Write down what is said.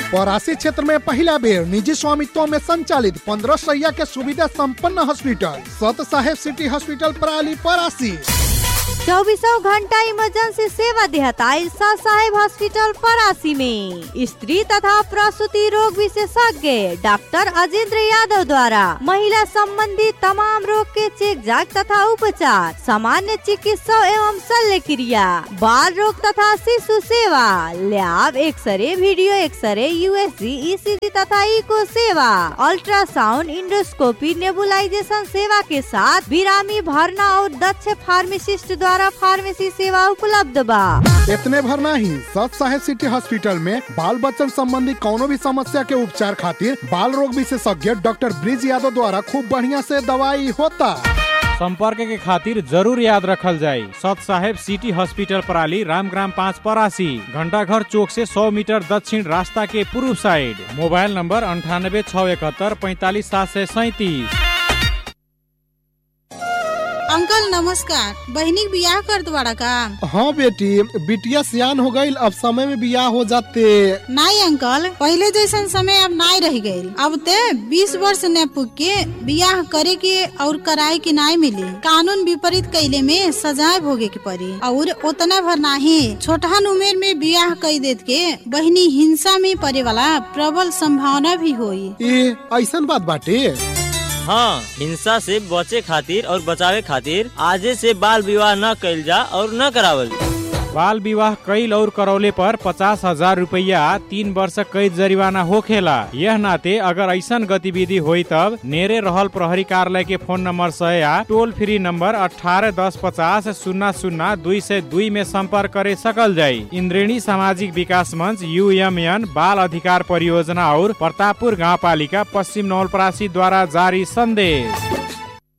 परासी क्षेत्र में पहला बेर निजी स्वामित्व में संचालित पंद्रह सैया के सुविधा संपन्न हॉस्पिटल सत साहेब सिटी हॉस्पिटल पराली परासी चौबीसों घंटा इमरजेंसी सेवा देहता इल्सा साहेब हॉस्पिटल परासी में स्त्री तथा प्रसूति रोग विशेषज्ञ डॉक्टर अजेंद्र यादव द्वारा महिला संबंधी तमाम रोग के चेक जांच तथा उपचार सामान्य चिकित्सा एवं शल्य क्रिया बाल रोग तथा शिशु सेवा lab x ray video x-ray USG ECG तथा इको सेवा अल्ट्रासाउंड इंडोस्कोपी नेबुलाइजेशन सेवा के साथ बिरामी भरना और दक्ष फार्मासिस्ट द्वारा फार्मेसी सेवा उपलब्ध बा इतने भर नहीं सत साहेब सिटी हॉस्पिटल में बाल बच्चन संबंधी कोनो भी समस्या के उपचार खातिर बाल रोग विशेषज्ञ डॉक्टर ब्रिज यादव द्वारा खूब बढ़िया से दवाई होता संपर्क के खातिर जरूर याद रखल जाए सत साहेब सिटी हॉस्पिटल पराली रामग्राम पाँच परासी घंटा घर चौक से 100 मीटर दक्षिण रास्ता के पूर्व साइड मोबाइल नंबर अंठानबे छः इकहत्तर पैंतालीस सात सौ सैतीस अंकल नमस्कार बहनी बियाह कर द्वारा का हाँ बेटी बिटिया सियान हो गई अब समय में बियाह हो जाते नहीं अंकल पहले जैसन समय अब नहीं रह गई अब ते 20 वर्ष न पुग के बियाह करे के और कराए के नहीं मिली कानून विपरीत कैले में सजाए भोगे के पड़ी और उतना भर नहीं छोटहन उम्र में बियाह कई देत के बहनी हिंसा में पड़े वाला प्रबल संभावना भी होई ए ऐसन बात बाटे हाँ हिंसा से बचे खातिर और बचावे खातिर आजे से बाल विवाह न कइल जा और न करावल बाल विवाह कैल और करौले पर पचास हजार रूपया तीन वर्ष कैद जरिवाना होखेला यह नाते अगर ऐसा गतिविधि हुई तब नेरे रहल प्रहरी कार्यालय के फोन नंबर से या टोल फ्री नंबर अठारह दस पचास शून्य शून्य दुई से दुई में संपर्क करे सकल जाई इंद्रेणी सामाजिक विकास मंच यू बाल अधिकार परियोजना और प्रतापपुर गाँव पालिका पश्चिम नवलपरासी द्वारा जारी संदेश